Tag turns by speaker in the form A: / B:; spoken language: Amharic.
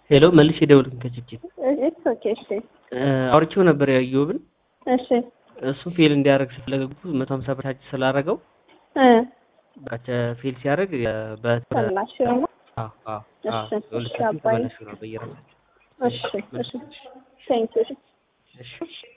A: ሄሎ መልሼ ደውልኩኝ ከችግር
B: ኢትስ ኦኬ እሺ
A: አውርቼው ነበር ያየሁብን
B: እሺ
A: እሱ ፌል እንዲያደርግ ስለፈለጉ መቶ ሀምሳ ብር ታች ስላደረገው
B: እ
A: ባቸ ፌል ሲያደርግ
B: ተላሽ ነው እሺ
A: ሁለታችን
B: አባይ
A: ተመላሽ ነው በየራሳቸው
B: እሺ እሺ ቴንክ ዩ
A: እሺ